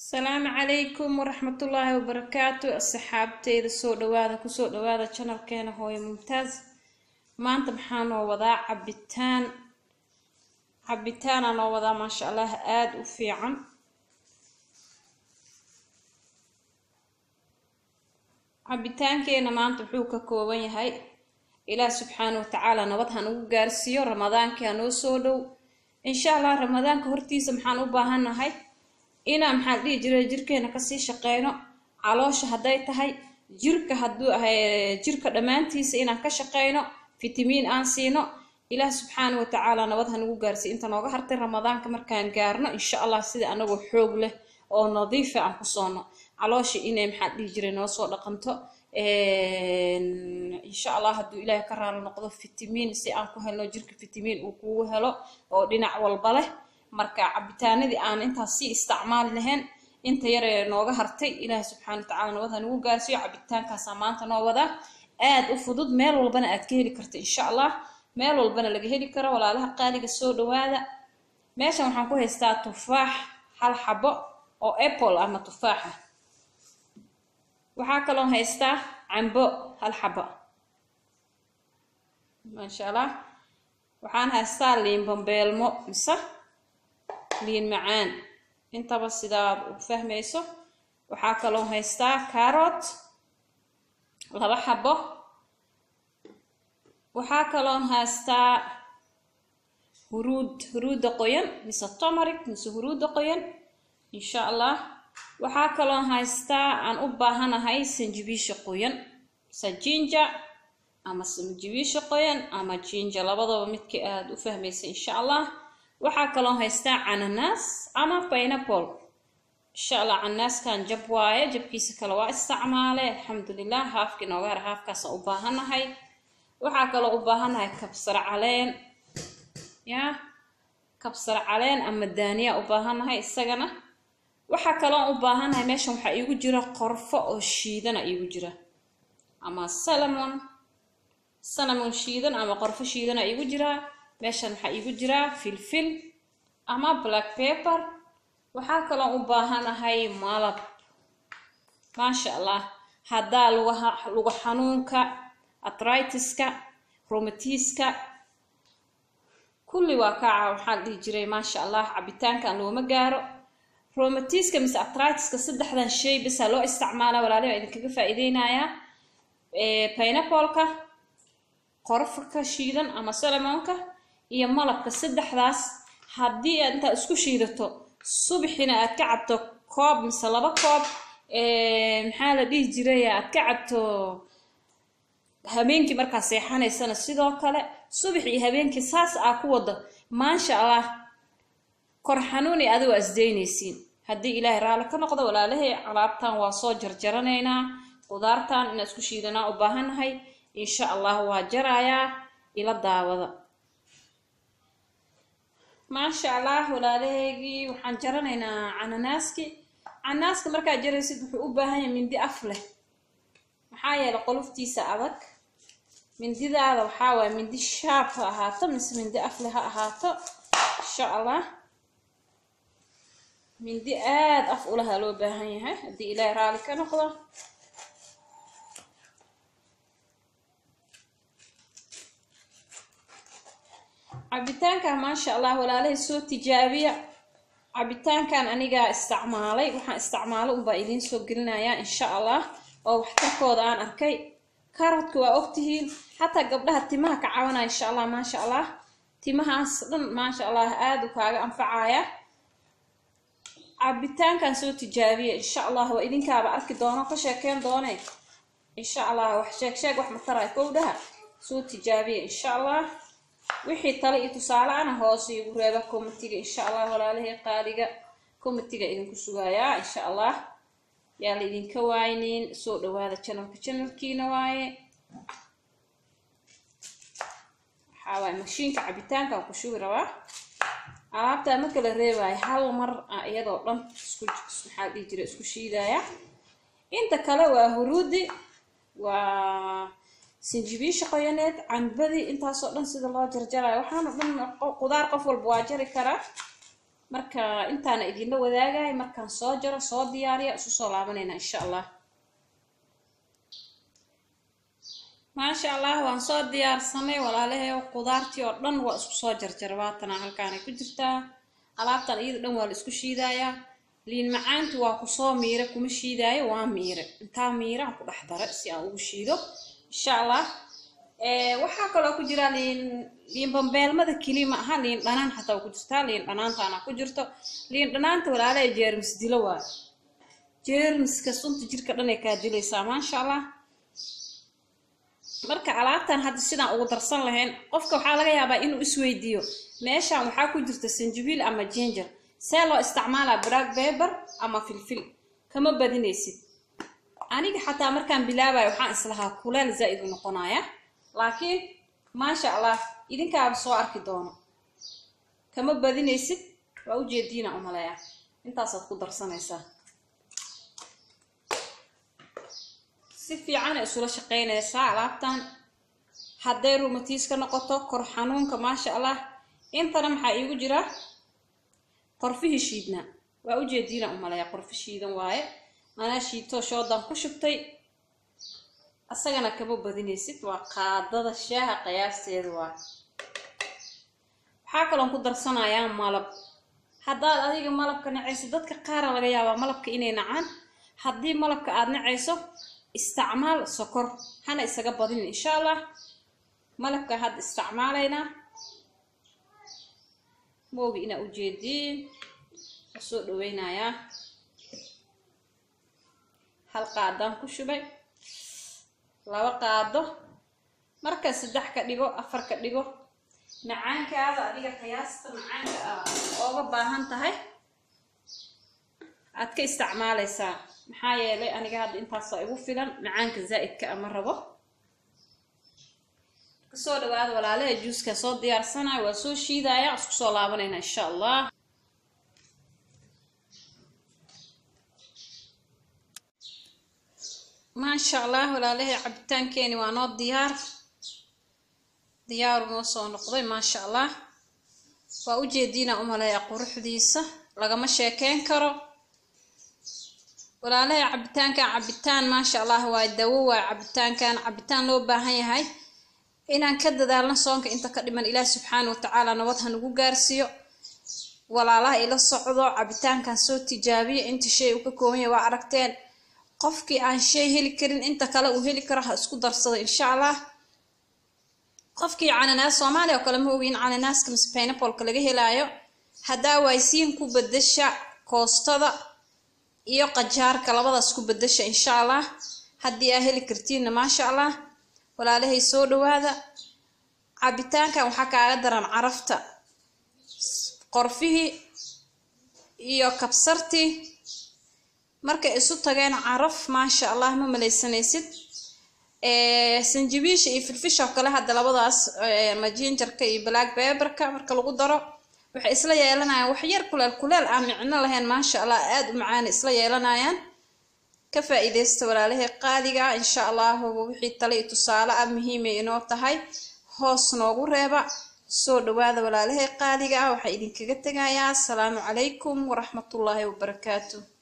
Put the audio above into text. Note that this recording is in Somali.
asalaamu calaykum waraxmatullaahi wabarakaatu asxaabteyda soo dhawaada kusoo dhawaada janalkeena hooyo mumtaaz maanta maxaa noo wadaa cabitaan cabitaanaa noo wadaa maasha allah aada u fiican cabitaankeena maanta wuxuu ka kooban yahay ilaah subxaana watacaala nabad ha nagu gaarsiiyo ramadaankii ha noo soo dhow insha allah ramadaanka hortiisa maxaan u baahannahay inaan maxaan dhihi jiray jirkeena kasii shaqeyno caloosha hadday tahay jirka hadduu ahay jirka dhammaantiisa inaan ka shaqeyno fitamiin aan siino ilaah subxaana watacaala nabad ha nagu gaarsiiyo inta nooga hartay ramadaanka markaan gaarno insha allah sida anagoo xoog leh oo nadiifa aan ku soono caloosha inay maxaan dhihi jiray noo soo dhaqanto insha allah hadduu ilaahay ka raali noqdo fitamiin si aan ku helno jirka fitamiin uu kugu helo oo dhinac walba leh marka cabitaanadii aan intaas sii isticmaali lahayn inta yaree nooga hartay ilaahay subxaana watacaala nabad ha nagu gaarsiiyo cabitaankaasaa maanta noo wadaa aada u fudud meel walbana aad ka heli karta insha allah meel walbana laga heli karo walaalaha qaaliga soo dhawaada meeshan waxaan ku haystaa tufaax hal xabo oo apple ama tufaaxa waxaa kaloo haystaa cambo hal xabo maasha allah waxaan haystaa liin bambeelmo mise liin macaan intaba sidaad u fahmayso waxaa kaloo haystaa carrot laba xabo waxaa kaloo haystaa huruud huruudda qoyan mise tomaric mise huruudda qoyan insha allah waxaa kaloo haystaa aan u baahanahay sanjibiisha qoyan mise jinja ama sanjibiisha qoyan ama jinja labadaba midka aada u fahmaysa insha allah waxaa kaloo haystaa cananaas ama pineapple insha allah cananaaskan jab waaye jabkiisa kale waa isticmaale alxamdulilah haafkii nooga hara haafkaasaan u baahanahay waxaa kaloo u baahanahay kabsar caleen ya kabsar caleen ama daaniya u baahanahay isagana waxaa kaloo u baahanahay meeshan waxaa iigu jira qorfo oo shiidana iigu jira ama salamon salamon shiidan ama qorfo shiidana iigu jiraa meeshan waxaa iigu jiraa filfil ama black paper waxaa kaloo u baahanahay malab maasha allah haddaa lugaha luga xanuunka atritiska romatiska kulli waa kaaca waxaan dhihi jiray maasha allah cabitaankan looma gaaro romatiska mise atritiska saddexdan shay basaa loo isticmaala walaalihi waa idinkaga faa-iideynayaa pineapoleka qorfka shiidan ama salamonka iyo malabka saddexdaas haddii aad intaad isku shiidato subaxina aad ka cabto koob mise laba koob maxaa la dhihi jiray aad ka cabto habeenkii markaa seexanaysana sidoo kale subax iyo habeenkii saas aa ku wado maasha allah kor xanuuni adigo asdeynaysiin haddii ilaahay raalli ka noqdo walaalahay alaabtan waa soo jarjaranaynaa qudaartan inaan isku shiidanaa u baahannahay insha allah waa jarayaa ila daawada maasha allah walaalahaygii waxaan jaranaynaa cananaaski cananaaska markaad jaraysid wuxuu u baahan yahay mindi af leh maxaa yeelay qoluftiisa adag mindidaada waxaa waaya mindi shaab ha ahaato mise mindi af leh ha ahaato insha allah mindi aada af ulaha loo baahan yahay haddii ilaahay raalli ka noqdo cabitaankan maasha allah walaalahay soo tijaabiya cabitaankan anigaa isticmaalay waxaan isticmaalo unbaa idiin soo gelinayaa insha allah oo waxtarkooda aan arkay karotka waa ogtihiin xataa gabdhaha timaha ka cawanaya insha allah maasha allah timahaas dhan maasha allah aada u kaaga anfacaya cabitaankan soo tijaabiya insha allah waa idinkaaba arki doono ka sheekeyn doone insha allah wax sheeg sheeg wax mataraya kowdhaha soo tijaabiya insha allah wixii tale iyo tusaale ana hoose igu reeba comitiga insha allah walaalahay qaaliga comitiga idinku sugayaa insha allah yaa la idinka waaynin soo dhawaada janalka janalkiina waaye waxaa waaye mashiinka cabitaankan ku shugi rabaa alaabtaa ma kala reebaayo hal mar a iyadoo dhan isku maxaa dhihi jira isku shiidaya inta kale waa huruudi waa sinjibiisha qoyaneed cambadii intaasoo dhan sida loo jarjarayo waxaana dhan qudaar qof walba waa jari karaa marka intaana idinla wadaagahay markaan soo jaro soo diyaariya isu soo laabanayna insha allah maasha allah waan soo diyaarsanay walaalahay qudaartii oo dhan waa isku soo jarjara waatana halkaanay ku jirtaa alaabtan iyada dhan waa la isku shiidayaa liin macaantu waa kusoo miire kuma shiidaayo waa miire intaa miiraan ku dhex dara si aan ugu shiido insha allah waxaa kaloo ku jira liin liin bambeelmada keli ma aha liin dhanaan xataa waa ku jirtaa liin dhanaantaana ku jirto liin dhanaanta walaalahay jeermis dilo waa jeermiska sunta jirka dhan ay kaa dilaysaa maasha allah marka alaabtan hadda sidaan ugu darsan lahayn qofka waxaa laga yaabaa inuu isweydiiyo meeshan waxaa ku jirta sanjabiil ama ginger see loo isticmaalaa black paper ama filfil kama badinaysid aniga xataa markaan bilaabayo waxaan islahaa kuleel zaa'id u noqonaya laakiin maasha allah idinkaaba soo arki doono kama badinaysid waa ujeediina umaleeya intaasaad ku darsanaysaa si fiicana isula shaqaynaysaa alaabtan hadday rumatiis ka noqoto kor xanuunka maasha allah intana maxaa iigu jira qorfihii shiidnaa waa ujeediina umaleeya qorfi shiidan waaye anaa shiidtoo shoodan ku shubtay asagana kama badinaysid waa qaadada shaaha qiyaasteeda waa waxaa kaloon ku darsanayaa malab haddaad adiga malabka nacayso dadka qaara laga yaabaa malabka inay nacaan haddii malabka aada nacayso isticmaal sokor hana isaga badinin insha allah malabka hadda isticmaalaynaa moogi inaa ujeediin waa soo dhaweynayaa hal qaadaan ku shubay laba qaado marka saddex ka dhigo afar ka dhigo macaankaada adiga qiyaasta macaanka aa ooga baahan tahay aad ka isticmaalaysaa maxaa yeelay aniga hadda intaasoo igu filan macaanka zaa'idka ama rabo kasoo dhawaada walaalaha juuska soo diyaarsanaya waa soo shiidaya isku soo laabanayna insha allah maasha allah walaalahay cabitaankeeni waa noo diyaar diyaaru noo soo noqday maasha allah waa ujeediina umaleeya quruxdiisa lagama sheekeyn karo walaalahay cabitaankan cabitaan maasha allah waa dawo waa cabitaankan cabitaan loo baahan yahay inaan ka dadaalno soonka inta ka dhiman ilaah subxaana watacaala nabad ha nagu gaarsiiyo walaalaha ila socdo cabitaankan soo tijaabiya inta shay uu ka kooban yahay waa aragteen qofkii aan shay heli karin inta kale uu heli karo ha isku darsado insha allah qofkii cananaas soomaaliya oo kale ma ogi in cananaaska mise pineapoleka laga helaayo haddaa waaysiin ku bedasha koostada iyo qajaarka labadaas ku bedasha insha allah haddii aa heli kartiinna maasha allah walaalahay soo dhawaada cabitaankan waxaa kaaga daran carafta qorfihii iyo kabsartii markay isu tageen caraf maasha allah ma malaysanaysid sanjabiisha iyo filfisha oo kale hadda labadaas majinjarka iyo black beberka marka lagu daro waxay isla yeelanayaan wax yar kuleel kuleel aan micno lahayn maasha allah aada u macaana isla yeelanayaan ka faa-iideysta walaalahay qaaliga insha allahu wixii tale iyo tusaale ah muhiimay inoo tahay hoos noogu reeba soo dhawaada walaalahay qaaliga ah waxaa idinkaga tegayaa asalaamu calaykum waraxmatullaahi wabarakaatu